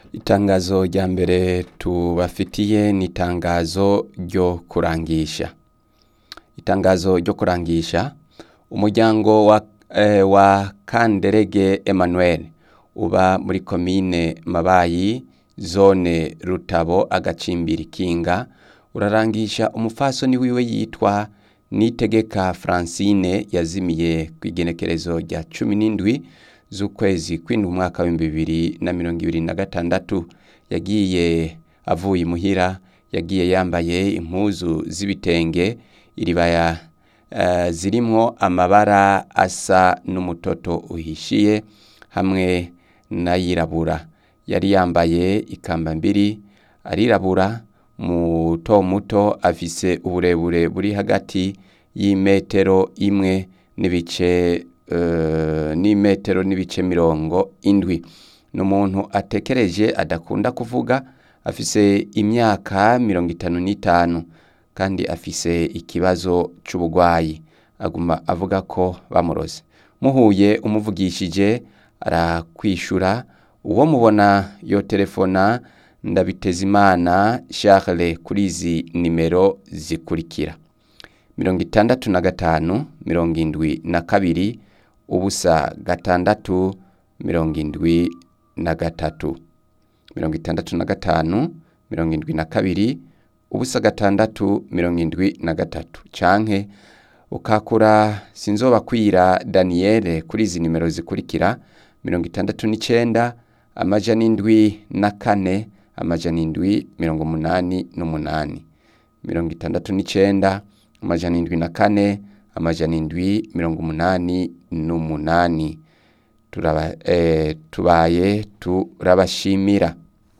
Itangazo rya mbere tubafitiye ni itangazo ryo kurangisha. Itangazo ryo kurangisha umuryango wa, eh, wa Kanderege Emmanuel uba muri komine Mabayi zone Rutabo agacimbiri Kinga urarangisha umufasoni wiwe yitwa Nitegeka Francine yazimiye kw'igenekerezo rya cumi n'indwi z'ukwezi kw'indwi umwaka w'ibihumbi bibiri na mirongo ibiri na gatandatu yagiye avuye imuhira yagiye yambaye impuzu z'ibitenge iribaya uh, zirimwo amabara asa n'umutoto uhishiye hamwe n'ayirabura yari yambaye ikamba mbiri arirabura muto muto afise uburebure buri hagati y'imetero imwe n'ibice uh, n'imetero n'ibice mirongo indwi ni umuntu atekereje adakunda kuvuga afise imyaka mirongo itanu n'itanu kandi afise ikibazo c'ubugwayi aguma avuga ko bamuroze muhuye umuvugishije arakwishura uwo mubona yo telefona ndabitezimana Charles kuri izi nimero zikurikira mirongo itandatu na gatanu mirongo indwi na kabiri ubusa gatandatu mirongo indwi na gatatu mirongo itandatu na gatanu mirongo indwi na kabiri ubusa gatandatu mirongo indwi na gatatu canke ukakura sinzobakwira Daniel kuri izi nimero zikurikira mirongo itandatu n'icenda amajana indwi na kane amajana indwi mirongo umunani n'umunani mirongo itandatu n'icenda amajana indwi na kane amajana indwi mirongo umunani n'umunani turaba eh, tubaye turabashimira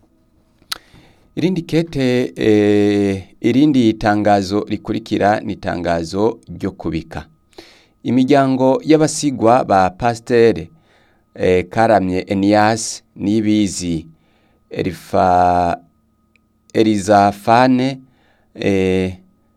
irindi kete eh, irindi tangazo rikurikira ni tangazo ryo kubika imiryango y'abasigwa ba pasiteri eh, karamye Enias nibizi Elifa Elizafane eh,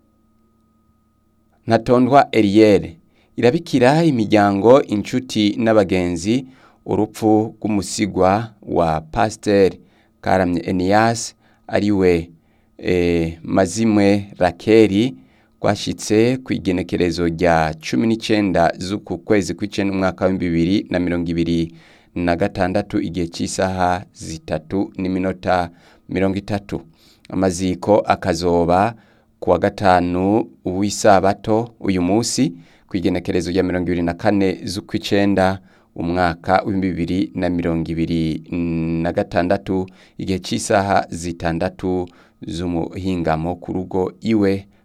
Ntatondwa Eliere irabikira imiryango inshuti n'abagenzi urupfu rw'umusigwa wa pasiteri karamye Enias ariwe eh, mazimwe Rakeri rwashitse ku igenekerezo rya cumi n'icenda z'uku kwezi kw'icenda umwaka w'ibihumbi bibiri na mirongo ibiri na gatandatu igihe cy'isaha zitatu n'iminota mirongo itatu amaziko akazoba ku wa gatanu w'isabato uyu munsi ku igenekerezo rya mirongo ibiri na kane z'ukw'icenda umwaka w'ibihumbi bibiri na mirongo ibiri na gatandatu igihe cy'isaha zitandatu z'umuhingamo ku rugo iwe